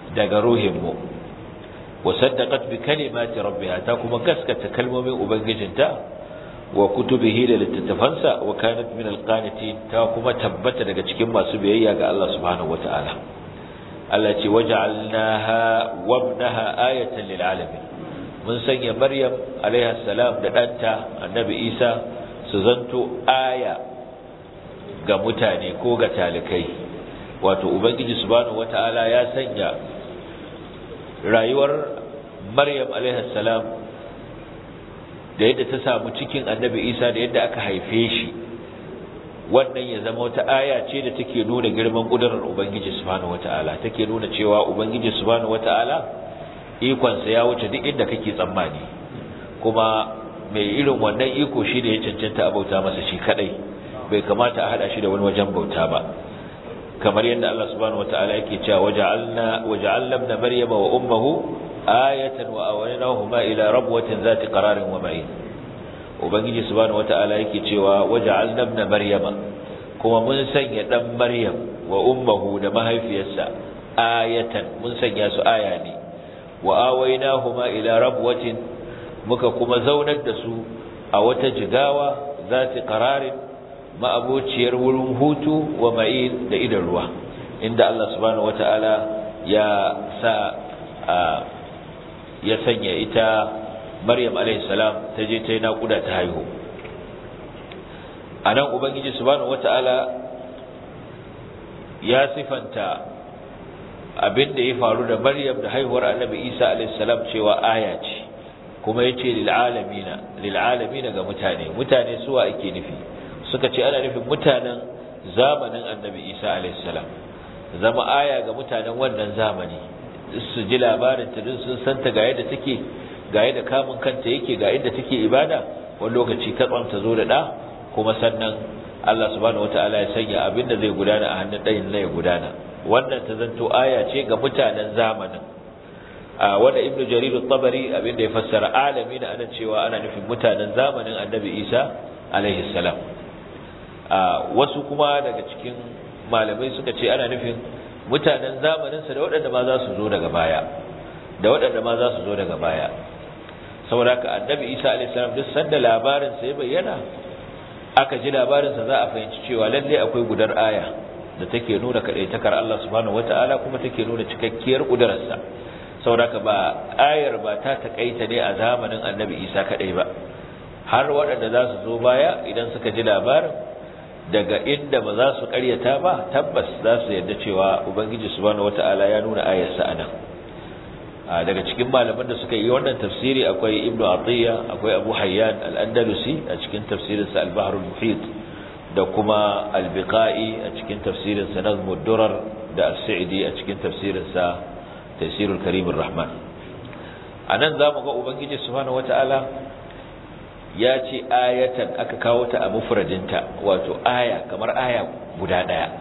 daga ruhinmu wa saddaqat bi kalimati rabbiha ta kuma gaskata kalmomin ubangijinta wa kutubihi da littattafansa wa kanat min alqanitin ta kuma tabbata daga cikin masu biyayya ga Allah subhanahu wataala Allah ce waja'alnaha wa ibnaha ayatan lil alamin mun sanya maryam alaiha salam da danta annabi isa su zanto aya ga mutane ko ga talikai wato ubangiji subhanahu wataala ya sanya rayuwar maryam alaiha salam da yadda ta samu cikin annabi isa da yadda aka haife shi wannan ya zama wata aya ce da take nuna girman kudurar ubangiji subhanahu wataala take nuna cewa ubangiji subhanahu wataala ikonsa ya wuce duk inda kake tsammani kuma mai irin wannan iko shi da ya cancanta a bauta masa shi kadai bai kamata a hada shi da wani wajen bauta ba kamar yadda Allah subhanahu wataala yake cewa waja'alna waja'alna ibn maryama wa ummuhu ayatan wa awaynahuma ila rabwatin zati qararin wa ma'in ubangiji subhanahu wataala yake cewa waja'alna ibn maryama kuma mun sanya dan maryam wa ummuhu da mahaifiyarsa ayatan mun sanya su aya ne wa awaynahuma ila rabwatin muka kuma zaunar da su a wata jigawa zati qararin ma'abociyar wurin hutu wa ma'in da idan ruwa inda Allah subhanahu wata'ala ya sa ya sanya ita Maryam alayhi salam ta je ta yi naƙuda ta haihu anan ubangiji subhanahu wata'ala ya sifanta abin da ya faru da Maryam da haihuwar Annabi Isa alayhi salam cewa aya ce kuma yace lil alamina lil alamina ga mutane mutane suwa ake nufi suka ce ana nufin mutanen zamanin annabi isa alaihissalam zama aya ga mutanen wannan zamani su ji labarin ta sun santa ga yadda take ga yadda kamun kanta yake ga yadda take ibada wani lokaci katsan ta zo da ɗa kuma sannan Allah subhanahu wataala ya sanya abin da zai gudana a hannun ɗayin na ya gudana wannan ta zanto aya ce ga mutanen zamanin a wanda ibnu jarir at-tabari abin da ya fassara alami da ana cewa ana nufin mutanen zamanin annabi isa alaihi salam wasu kuma daga cikin malamai suka ce ana nufin mutanen zamaninsa da waɗanda ma za su zo daga baya da waɗanda ma za su zo daga baya saboda haka annabi isa alaihissalam duk sanda labarinsa ya bayyana aka ji labarinsa za a fahimci cewa lalle akwai gudar aya da take nuna kaɗaitakar Allah subhanahu wata'ala kuma take nuna cikakkiyar ƙudurarsa saboda haka ba ayar ba ta taƙaita ne a zamanin annabi isa kaɗai ba har waɗanda za su zo baya idan suka ji labarin daga inda ba za su karyata ba tabbas za su yarda cewa ubangiji subhanahu wata'ala ya nuna ayarsa anan daga cikin malaman da suka yi wannan tafsiri akwai ibnu atiya akwai abu hayyan al-andalusi a cikin tafsirinsa al-bahr al-muhit da kuma al-biqai a cikin tafsirinsa nazm ad-durar da as-sa'idi a cikin tafsirinsa tafsirul karim ar-rahman anan zamu ga ubangiji subhanahu wata'ala ya ce ayatan aka kawo ta a mufradinta wato aya kamar aya guda daya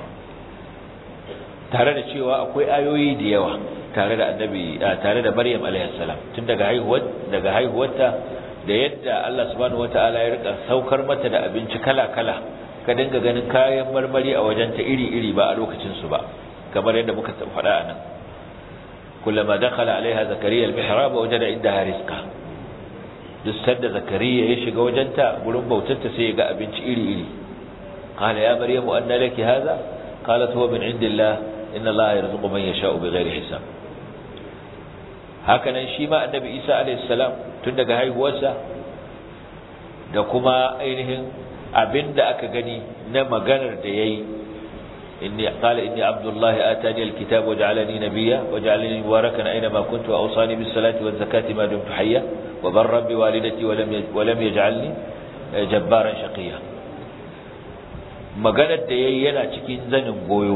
tare da cewa akwai ayoyi da yawa tare da annabi tare da Maryam alaihi salam tun daga haihuwar daga haihuwarta da yadda Allah subhanahu wataala ya rika saukar mata da abinci kala-kala ka dinga ganin kayan marmari a wajenta iri-iri ba a lokacin su ba kamar yadda muka faɗa anan kullama dakhala alaiha zakariya al-mihrab wajada indaha rizqa duk sanda zakariya ya shiga wajenta gurin bautarta sai ya ga abinci iri-iri qala ya maryamu anna laki hadha qalat huwa min indillah inna allaha yarzuqu man yasha'u bighairi hisab hakanan shi ma annabi isa alayhi salam tun daga haihuwarsa da kuma ainihin abinda aka gani na maganar da yayi inni qala inni abdullahi atani alkitaba waj'alani nabiyya waj'alani mubarakan aina ma kuntu wa awsani bis salati waz zakati ma dumtu hayya wa barra bi walidati wa lam wa lam yaj'alni jabbaran shaqiya maganar da yayi yana cikin zanin goyo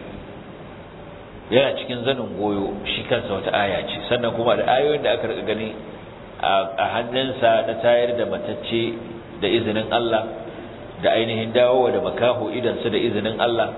yana cikin zanin goyo shi kansa wata aya ce sannan kuma da ayoyin da aka rika gani a hannunsa na tayar da matacce da izinin Allah da ainihin dawowa da makaho idansu da izinin Allah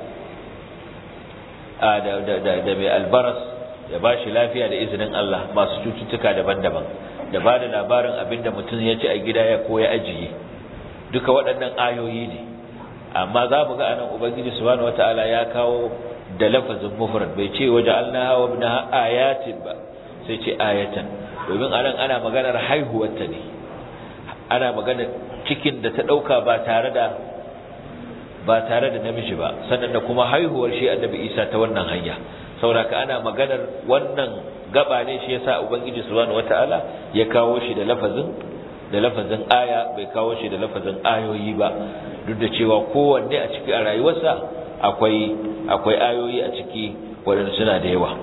da mai albaras ya ba shi lafiya da izinin Allah masu cututtuka daban-daban da ba da labarin abin da mutum ya ci a gida ya koya ajiye duka waɗannan ayoyi ne amma za mu ga anan ubangiji subhanahu wataala ya kawo da lafazin mufrad bai ce waja'alnaha wa ibnaha ayatin ba sai ce ayatan domin anan ana maganar haihuwarta ne ana maganar cikin da ta dauka ba tare da ba tare da namiji ba sannan da kuma haihuwar shi annabi Isa ta wannan hanya saboda ana maganar wannan gaba ne shi yasa ubangiji subhanahu wataala ya kawo shi da lafazin da lafazin aya bai kawo shi da lafazin ayoyi ba duk da cewa kowanne a ciki a rayuwarsa akwai akwai ayoyi a ciki waɗanda suna da yawa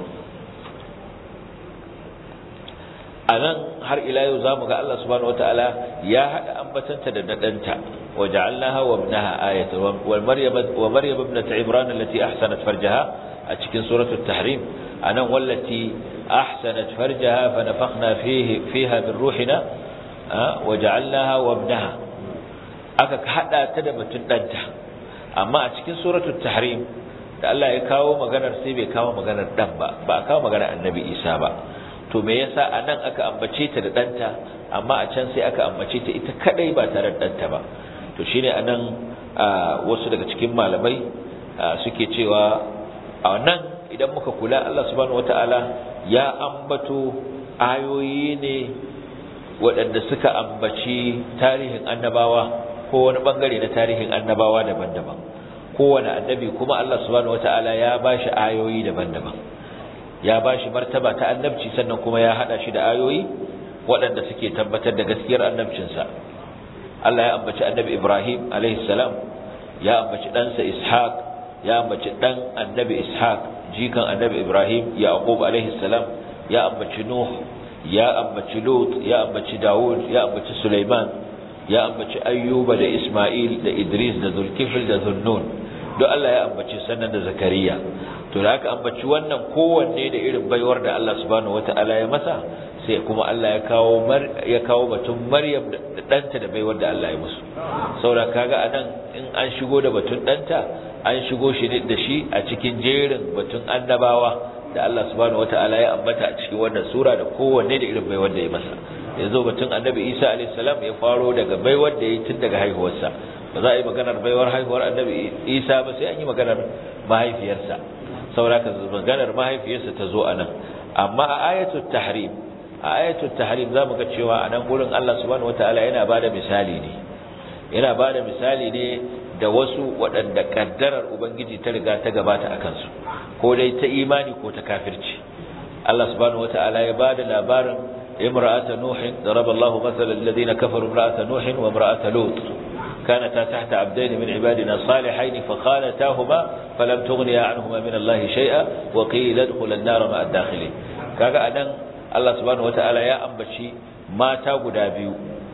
a nan har ila yau za mu ga Allah subhanahu wataala ya haɗa ambatanta da dadanta وجعلناها وابنها آية ومريم ومريم ابنة عمران التي أحسنت فرجها أتكن سورة التحريم أنا والتي أحسنت فرجها فنفخنا فيه فيها من روحنا وجعلناها وابنها أكك حتى تدبت الدنتا أما أتكن سورة التحريم da Allah ya kawo maganar sai bai kawo maganar dan ba ba kawo maganar annabi Isa ba to me yasa anan aka ambace ta da danta amma a can sai aka ambace ta ita kadai ba tare da danta ba to shine anan wasu daga cikin malamai suke cewa a nan idan muka kula Allah subhanahu wataala ya ambato ayoyi ne waɗanda suka ambaci tarihin annabawa ko wani bangare na tarihin annabawa daban-daban kowane annabi kuma Allah subhanahu wataala ya bashi ayoyi daban-daban ya bashi martaba ta annabci sannan kuma ya hada shi da ayoyi waɗanda suke tabbatar da gaskiyar annabcinsa Allah ya ambaci annabi Ibrahim alaihi salam ya ambaci ɗansa Ishaq ya ambaci ɗan annabi Ishaq jikan annabi Ibrahim Yaqub alaihi salam ya ambaci Nuh ya ambaci Lut ya ambaci Dawud ya ambaci Sulaiman ya ambaci Ayyuba da Isma'il da Idris da Zulkifl da Zunnun duk Allah ya ambaci sannan da Zakariya to da aka ambaci wannan kowanne da irin baiwar da Allah subhanahu wataala ya masa sai kuma Allah ya kawo ya kawo batun Maryam da danta da baiwar da Allah ya musu saboda kaga anan in an shigo da batun danta an shigo shi da shi a cikin jerin batun annabawa da Allah subhanahu wataala ya ambata a cikin wannan sura da kowanne da irin baiwar da ya masa yanzu batun annabi Isa alayhi salam ya faro daga baiwar da ya tun daga haihuwarsa ba za a yi maganar baiwar haihuwar annabi Isa ba sai an yi maganar mahaifiyarsa saboda ka maganar mahaifiyarsa ta zo anan amma a ayatul tahrim a ayatul tahrim zamu ga cewa anan gurin Allah subhanahu wataala yana bada misali ne yana bada misali ne da wasu waɗanda kaddarar ubangiji ta riga ta gabata akan su ko dai ta imani ko ta kafirci Allah subhanahu wataala ya bada labarin imra'ata nuhin daraba Allahu mathalan alladhina kafaru imra'ata nuhin wa imra'ata lut كانتا تحت عبدين من عبادنا صالحين فخانتاهما فلم تغنيا عنهما من الله شيئا وقيل ادخل النار مع الداخلين kaga anan Allah subhanahu wataala ya ambaci mata guda biyu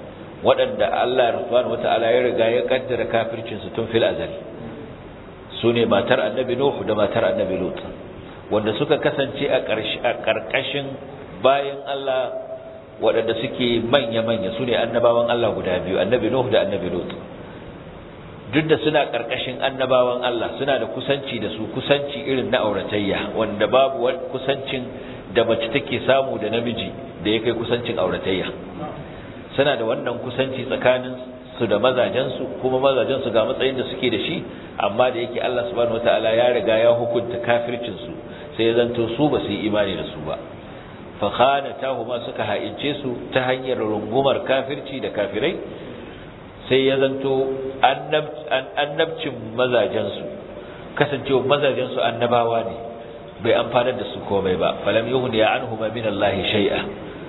waɗanda Allah subhanahu wataala ya riga ya kaddara kafircin su tun fil azali sune matar annabi Nuh da matar annabi Lut wanda suka kasance a ƙarƙashin bayan Allah waɗanda suke manya-manya sune annabawan Allah guda biyu annabi Nuh da annabi Lut duk da suna ƙarƙashin annabawan Allah suna da kusanci da su kusanci irin na auratayya wanda babu kusancin da mace take samu da namiji da ya kai kusancin auratayya suna da wannan kusanci tsakanin su da mazajensu kuma mazajensu ga matsayin da suke da shi amma da yake Allah subhanahu wataala ya riga ya hukunta kafircin su sai ya zanto su ba su yi imani da su ba fa khanatahuma suka ha'ince su ta hanyar rungumar kafirci da kafirai sai ya zanto annabcin mazajensu kasancewa mazajensu annabawa ne bai amfanar da su komai ba falam yuhni ya anhuma min Allah shay'a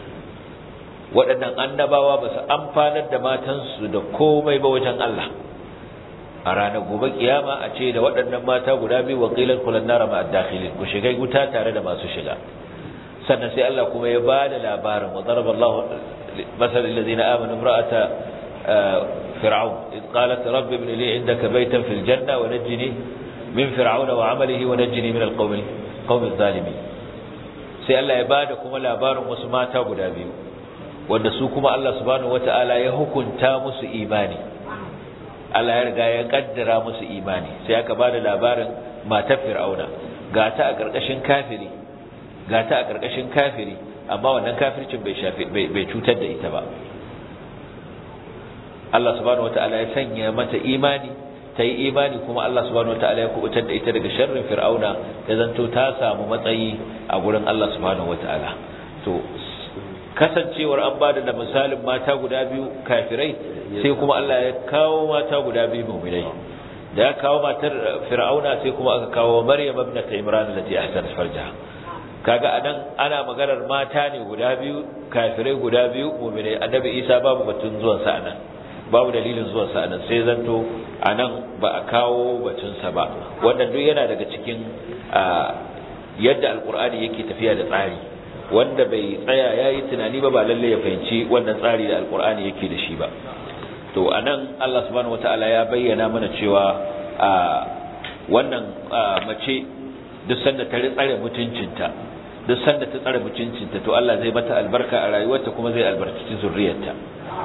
waɗannan annabawa ba su amfanar da matansu da komai ba wajen Allah a ranar gobe kiyama a ce da waɗannan mata guda biyu wakilan kulan nara ma dakhilin ku shiga wuta tare da masu shiga sannan sai Allah kuma ya ba da labarin wa daraballahu masal allazina amanu imra'ata فرعون إذ قالت رب ابن لي عندك بيتا في الجنة ونجني من فرعون وعمله ونجني من القوم قوم الظالمين sai Allah ya bada kuma labarin wasu mata guda biyu wanda su kuma Allah subhanahu wataala ya hukunta musu imani Allah ya riga ya kaddara musu imani sai aka bada labarin matar Fir'auna ga ta a karkashin kafiri ga ta a karkashin kafiri amma wannan kafircin bai shafi bai cutar da ita ba Allah subhanahu wataala ya sanya mata imani ta yi imani kuma Allah subhanahu wataala ya kubutar da ita daga sharrin fir'auna ya zanto ta samu matsayi a gurin Allah subhanahu wataala to kasancewar an bada da misalin mata guda biyu kafirai sai kuma Allah ya kawo mata guda biyu mu'minai da ya kawo matar fir'auna sai kuma aka kawo maryam ibnat imran allati ahsanat farjaha kaga anan ana maganar mata ne guda biyu kafirai guda biyu mu'minai annabi isa babu batun zuwan sa anan babu dalilin zuwan sa anan sai zanto anan ba a kawo batun sa ba wannan duk yana daga cikin yadda alqur'ani yake tafiya da tsari wanda bai tsaya yayi tunani ba ba lalle ya fahimci wannan tsari da alqur'ani yake da shi ba to anan Allah subhanahu wataala ya bayyana mana cewa wannan mace duk sanda ta tsare mutuncinta duk sanda ta tsare mutuncinta to Allah zai mata albarka a rayuwarta kuma zai albarkaci zurriyarta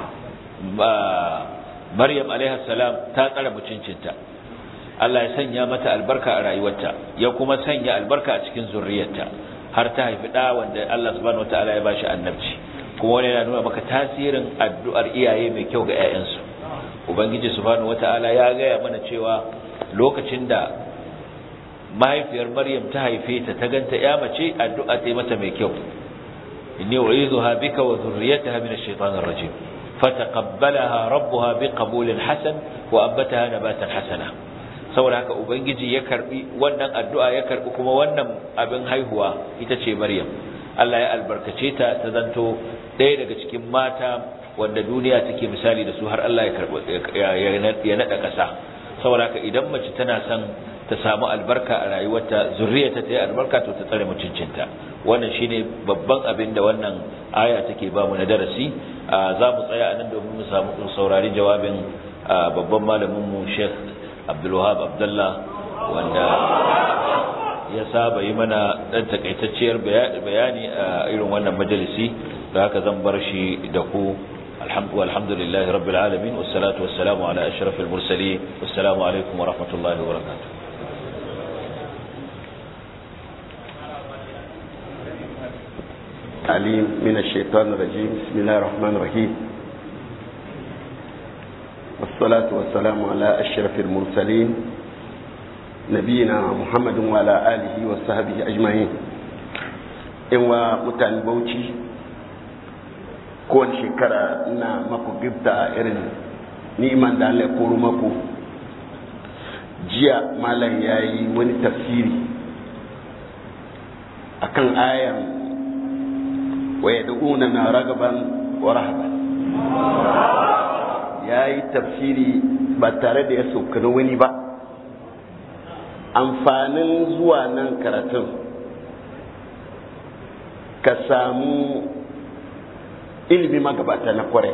Maryam alaiha salam ta tsare mutuncinta Allah ya sanya mata albarka a rayuwarta ya kuma sanya albarka a cikin zurriyarta har ta haifi da wanda Allah subhanahu wataala ya bashi annabci kuma wani yana nuna maka tasirin addu'ar iyaye mai kyau ga 'ya'yansu ubangiji subhanahu wataala ya gaya mana cewa lokacin da mahaifiyar maryam ta haife ta ta ganta ya mace addu'a ta mata mai kyau inni u'izuha bika wa dhurriyyataha min ash-shaytanir rajim fataqabbalaha rabbuha biqabulin hasan wa ambataha nabatan hasana saboda haka ubangiji ya karbi wannan addu'a ya karbi kuma wannan abin haihuwa ita ce maryam Allah ya albarkace ta ta zanto ɗaya daga cikin mata wanda duniya take misali da su har Allah ya karbi ya nada ƙasa saboda haka idan mace tana son ta samu albarka a rayuwarta zurriyarta ta yi albarka to ta tsare mutuncinta wannan shine babban abin da wannan aya take ba mu na darasi za mu tsaya a nan domin mu samu saurari jawabin babban malamin mu Sheikh Abdul Wahab Abdullah wanda ya saba yi mana dan takaitacciyar bayani a irin wannan majalisi da haka zan bar shi da ku الحمد والحمد لله رب العالمين والصلاة والسلام على أشرف المرسلين والسلام عليكم ورحمة الله وبركاته عليم من الشيطان الرجيم بسم الله الرحمن الرحيم والصلاة والسلام على أشرف المرسلين نبينا محمد وعلى آله وصحبه أجمعين إن ومتان بوشي kowane shekara ina maku gifta irin niman da Allah ya koro maku jiya malam ya yi wani tafsiri akan ayan waya da'una na ragaban wa rahaban ya yi tafsiri ba tare da ya sauka na wani ba amfanin zuwa nan karatun ka samu ilimi magabata na kwarai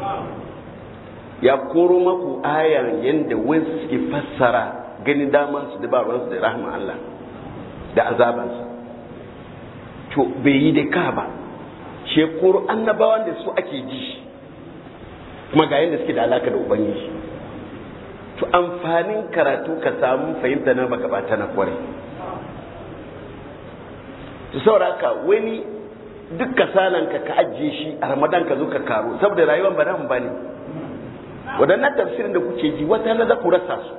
ya koro maku ayan yadda wasu suke fassara gani damansu da babansu da rahman Allah da azabansu to bai yi da ka ba shekuru annabawan da su ake ji kuma ga yadda suke da alaka da ubangiji to amfanin karatu ka samu fahimta na magabata na kwarai to sauraka wani duk kasalanka ka ajiye shi a ramadan ka zo ka karo saboda rayuwar ba nan ba ne waɗannan tafsirin da kuke ji wata na za ku rasa su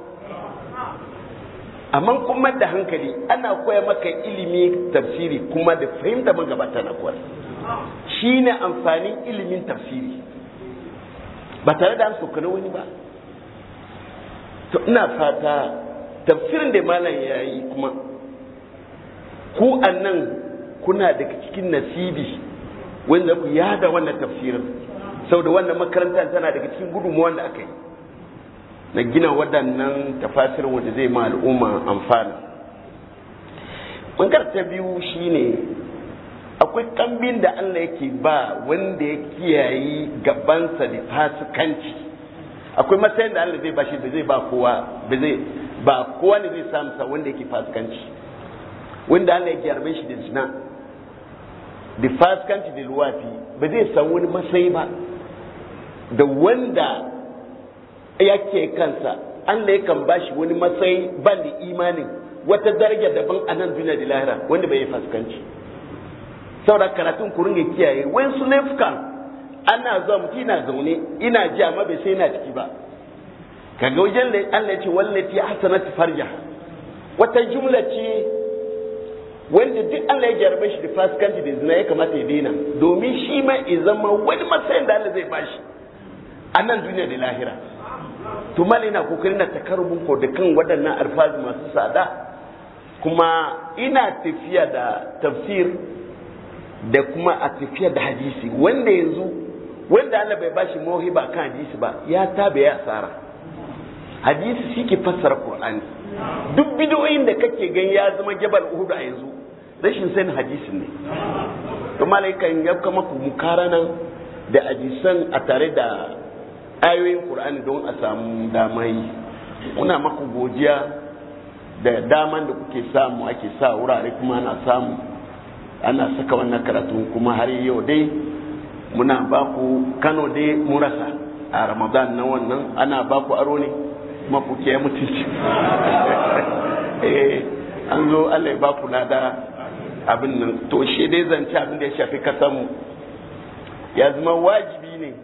amma kuma da hankali ana koya maka ilimi tafsiri kuma da fahimta magabata na kuwa shi ne amfanin ilimin tafsiri ba tare da an sokana wani ba to ina fata tafsirin da malam ya yi kuma ku annan kuna daga cikin nasibi wanda ku yada wannan tafsirin saboda wannan makarantar tana daga cikin gudunmuwan da aka yi na gina waɗannan tafasir wanda zai ma al'umma amfana ɓangar ta biyu shine akwai kambin da Allah yake ba wanda ya kiyayi gabansa da fasikanci akwai matsayin da Allah zai bashi da zai ba kowa ba zai ba kowa ne zai samu sa wanda yake fasikanci wanda Allah ya gyarbe shi da zina da fasikanci da luwafi ba zai san wani matsayi ba da wanda yake kansa Allah yakan bashi wani matsayi ban da imanin wata daraja daban a nan duniya da lahira wanda bai yi fasikanci saboda karatun ku ringa kiyaye wai su laifukan ana zuwa mutum ina zaune ina ji amma bai sai ina ciki ba kaga wajen da Allah ya ce wallati hasanat farja wata jumla ce wanda duk Allah ya jarabe shi da fasikanci da zina ya kamata ya daina domin shi ma ya zama wani matsayin da Allah zai bashi a nan duniya da lahira to mali na kokarin na takarubun ko da kan waɗannan alfazi masu tsada kuma ina tafiya da tafsir da kuma a tafiya da hadisi wanda yanzu wanda Allah bai bashi mohiba kan hadisi ba ya tabe ya tsara hadisi shi ke fassara Qur'ani duk bidiyoyin da kake gan ya zama jabal Uhud a yanzu rashin sanin hadisin ne to malaikan ya kama ku mukarana da hadisan a tare da ayoyin Qur'ani don a samu damai muna maku godiya da daman da kuke samu ake sa wurare kuma ana samu ana saka wannan karatu kuma har yau dai muna ba ku Kano dai murasa a Ramadan na wannan ana ba ku aro ne kuma ku ke mutunci eh an zo Allah ya ba ku lada abin nan to shi dai zance abin da ya shafi kasanmu ya zama wajibi ne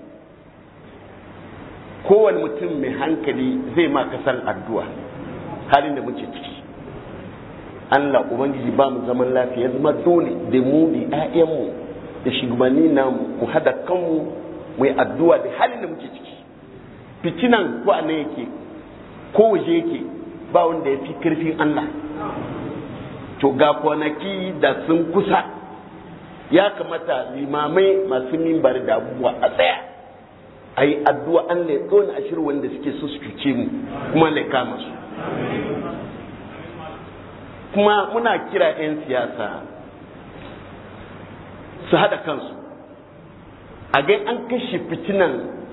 kowane mutum mai hankali zai ma kasan addu'a halin da muke ciki Allah Ubangiji ba mu zaman lafiya ya zama dole da mu da ‘ya'yanmu da shugabanni namu mu hada kanmu mu yi addu'a da halin da muke ciki fitinan ko a nan yake ko waje yake ba wanda ya fi karfin Allah to ga kwanaki da sun kusa ya kamata limamai masu mimbar da abubuwa a tsaya a yi addu'a an ya tsona a shirin wanda suke so su cuce mu kuma lai kama su kuma muna kira 'yan siyasa su haɗa kansu a gai an kashe fitinan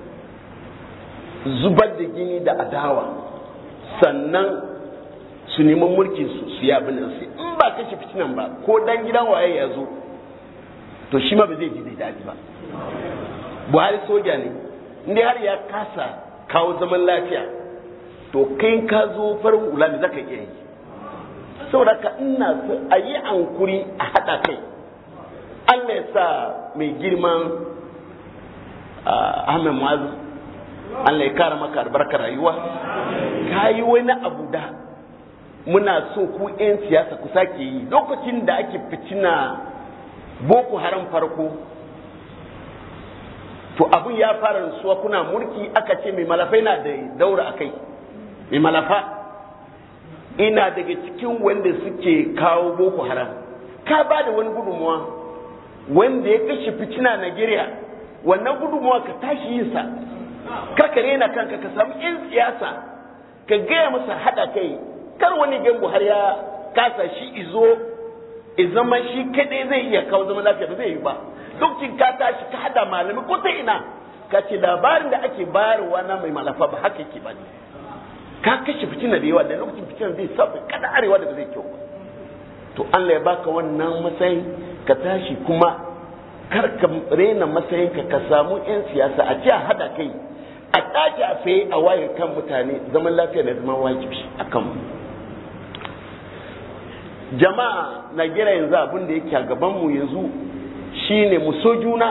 zubar da gini da adawa sannan su neman mulkin su su yabi nan sai in ba kashe fitinan ba ko dan gidan waye ya zo to shi ma ba zai ji da daɗi ba buhari soja ne inda har ya kasa kawo zaman lafiya to kai ka zo farin hula da zaka iya yi saboda ka ina so a yi ankuri a haɗa kai Allah ya sa mai girman Ahmed Muazu Allah ya kara maka albarkar rayuwa ka yi wani abu da muna so ku 'yan siyasa ku sake yi lokacin da ake fitina boko haram farko to abun ya fara rasuwa kuna mulki aka ce mai malafai na da daura a kai mai malafa ina daga cikin wanda suke kawo boko haram ka ba da wani gudunmuwa wanda ya kashe fitina Najeriya wannan gudunmuwa ka tashi yin sa karka rena kanka ka samu yan siyasa ka gaya masa hada kai kar wani gangu har ya kasa shi izo zama shi kadai zai iya kawo zaman lafiya ba zai yi ba lokacin ka tashi ka hada malami ko ta ina ka ce labarin da ake bayarwa na mai malafa ba haka yake ba ne ka kashe fitina da yawa da lokacin fitina zai sabu kada arewa da ba zai kyau ba to Allah ya baka wannan matsayin ka tashi kuma kar ka rena matsayinka ka samu 'yan siyasa a ce a hada kai a tashi a faye a waye kan mutane zaman lafiya na zama wajibi a kanmu jama'a na gira yanzu abin da yake a gabanmu yanzu shine mu so juna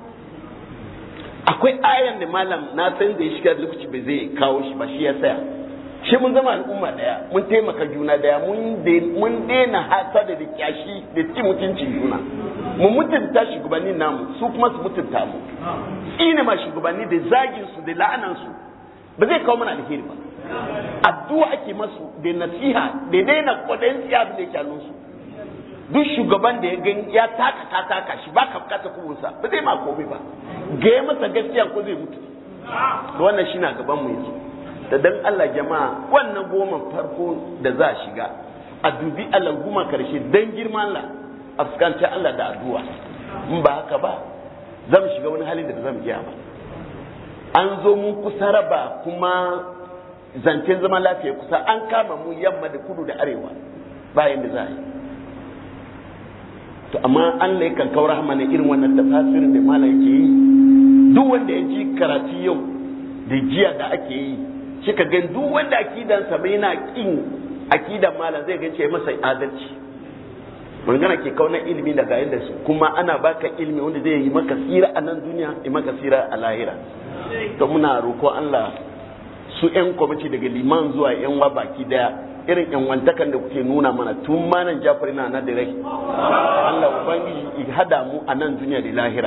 akwai ayan da malam na san da ya shiga lokaci bai zai kawo shi ba shi ya saya shi mun zama al'umma daya mun taimaka juna daya mun daina hasada da kyashi da ci mutuncin juna mu mutunta shugabanni namu su kuma su mutunta mu tsine ma shugabanni da zagin su da la'anan su ba zai kawo mana alheri ba addu'a ake masu da nasiha da daina kwadayin tsiya da yake hannun su duk shugaban da ya gani ya taka ka taka shi ba ka bukata kubunsa ba zai ma komai ba ga masa gaskiya ko zai mutu da wannan shi na gaban mu yanzu da dan Allah jama'a wannan goma farko da za a shiga a dubi Allah goma karshe dan girman Allah a fuskanci Allah da addu'a in ba haka ba zan shiga wani halin da zan iya ba an zo mun kusa raba kuma zancen zaman lafiya kusa an kama mu yamma da kudu da arewa bayan da za a yi to amma Allah yakan kawo rahama ne irin wannan tafasirin da malam yake yi duk wanda ya ji karatu yau da jiya da ake yi shi ka gan duk wanda akidansa bai na kin akidan malam zai gan ce masa adalci magana ke kauna ilimi daga yadda su kuma ana baka ilimi wanda zai yi maka tsira a nan duniya yi maka tsira a lahira to muna roƙo Allah su yan kwamiti daga liman zuwa yan wa baki daya irin yan wantakan da kuke nuna mana tun manan jafar na na da rai Allah ubangiji ya hada mu a nan duniya da lahira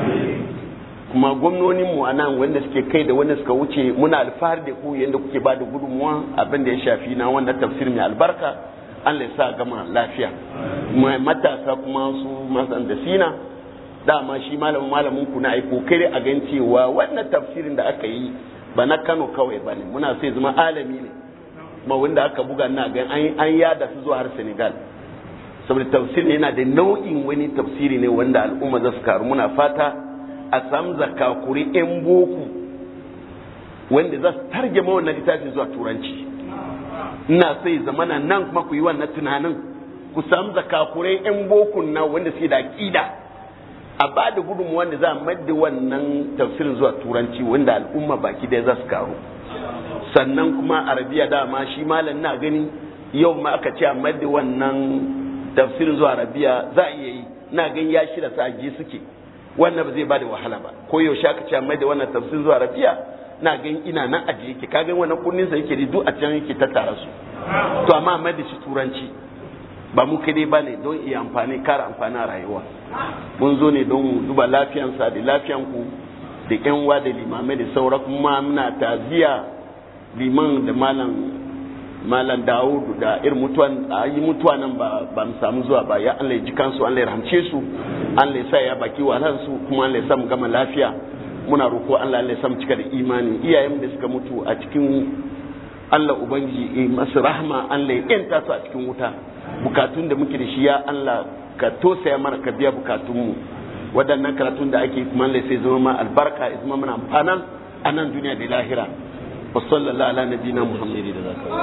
kuma gwamnonin mu a nan wanda suke kai da wanda suka wuce muna alfahari da ku yadda kuke ba da gudunmuwa abin da ya shafi na wanda tafsir mai albarka Allah ya sa gama lafiya matasa kuma su masan da sina dama shi malamin malamin ku na ai kokari a gan cewa wannan tafsirin da aka yi ba na Kano kawai ba ne muna sai zama alami ne kuma wanda aka buga na gan an yada su zuwa har Senegal saboda tafsir ne yana da nau'in wani tafsiri ne wanda al'umma za su karu muna fata a samu zakakuri yan boko wanda za su tarjama wannan littafin zuwa turanci ina sai zamana nan kuma ku yi wannan tunanin ku samu zakakurai yan bokun na wanda suke da aƙida a ba da gudunmu wanda za a madda wannan tafsirin zuwa turanci wanda al'umma baki ɗaya za su karu sannan kuma arabiya dama shi malam na gani yau ma aka ce a madda wannan tafsirin zuwa arabiya za a iya yi na gani ya shirya sa je suke wannan ba zai ba da wahala ba ko yaushe aka ce a madda wannan tafsirin zuwa arabiya na gani ina nan ajiye yake ka gani wannan kunnin sa yake duk a can yake tattara su to amma a madda shi turanci ba mu kadai ba ne don iya amfani kara amfani a rayuwa mun zo ne don duba lafiyansa da lafiyanku da yan wa da limamai da saura kuma muna taziya liman da malam malam dawudu da irin mutuwan a yi mutuwa nan ba ba mu samu zuwa ba ya Allah ya ji kansu Allah ya ramce su Allah ya sa ya baki wahalar su kuma Allah ya sa mu gama lafiya muna roko Allah Allah ya sa mu cika da imani iyayen da suka mutu a cikin Allah ubangiji ya masu rahma Allah ya yanta su a cikin wuta bukatun da muke da shi ya Allah ka tosaya mana ka biya bukatunmu waɗannan karatun da ake kuma Allah sai zama ma albarka ya zama mana amfanan a nan duniya da lahira wa sallallahu ala nabiyina muhammad da zaka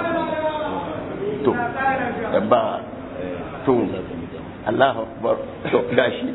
to da ba to Allahu akbar to gashi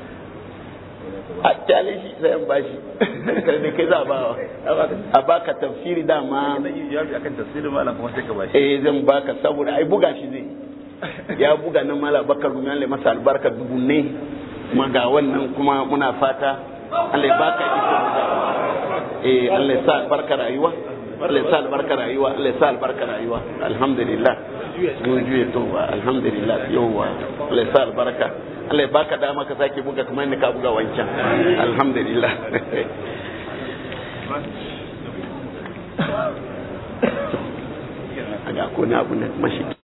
a kyale shi sai an bashi da kai za a ba a baka tafsiri dama akan tafsirin malam kuma sai ka bashi eh zan baka saboda ai buga shi zai ya buga nan mala bakar gumi Allah masa albarka dubu ne kuma ga wannan kuma muna fata Allah ya baka iko eh Allah ya sa albarka rayuwa Allah ya sa albarka rayuwa Allah ya sa albarka rayuwa alhamdulillah mun juye to alhamdulillah yawa Allah ya sa albarka Allah ya baka dama ka sake buga kamar yadda ka buga wancan alhamdulillah aga ko na abu na mashi